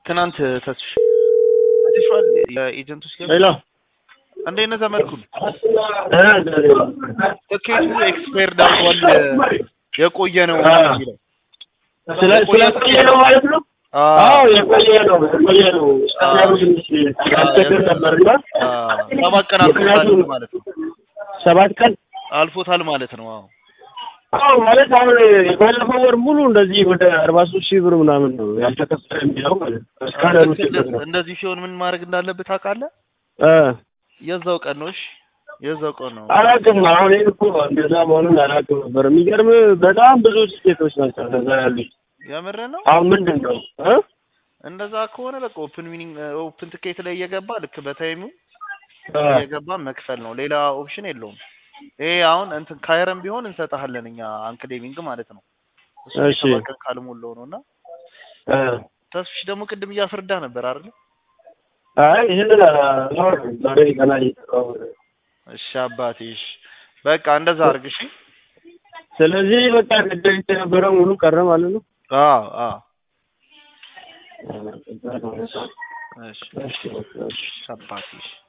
ትናንት ተስሽ አይተሽዋል? የኤጀንቶች ገብ ሄሎ እንዴት ነህ ዘመድኩን? እ ትኬቱ ኤክስፓየርድ አድርጓል የቆየ ነው አ። የሚለው ስለ ስለቆየ ነው ማለት ነው። አዎ የቆየ ነው የቆየ ነው። እስከዛሬ ትንሽ ያስቸግር ነበርና አ፣ ሰባት ቀን አልፎታል ማለት ነው። ሰባት ቀን አልፎታል ማለት ነው። አዎ አዎ ማለት አሁን የባለፈው ወር ሙሉ እንደዚህ ወደ አርባ ሶስት ሺህ ብር ምናምን ነው ያልተከፈለ የሚለው ማለት ነው። እስካሁን ልክ ችግር ነው። እንደዚህ ሲሆን ምን ማድረግ እንዳለብህ ታውቃለህ? እ የዛው ቀን ነው። እሺ የዛው ቀን ነው። አላውቅም አሁን ይሄን እኮ እንደዛ መሆኑን አላውቅም ነበር። የሚገርም በጣም ብዙ ስቴቶች ናቸው እንደዛ ያሉት። የምርህ ነው። አሁን ምንድን ነው እ እንደዛ ከሆነ በቃ ኦፕን ሚኒንግ ኦፕን ትኬት ላይ እየገባ ልክ በታይሙ እ እየገባ መክፈል ነው። ሌላ ኦፕሽን የለውም። ይሄ አሁን እንትን ካይረም ቢሆን እንሰጥሃለን እኛ አንክሌቪንግ ማለት ነው። እሱ እሺ። ሰባት ቀን ካልሞላው ነው እና እ ተስፍሽ ደግሞ ቅድም እያፍርዳ ነበር አይደል? አይ ይሄንን አላወራም ዛሬ ገና እየሰራሁ ነው። እሺ አባቴ እሺ በቃ እንደዛ አድርግ እሺ። ስለዚህ በቃ ቅድም የነበረው ሙሉ ቀረ ማለት ነው። አዎ አዎ እሺ እሺ፣ እሺ። አባቴ እሺ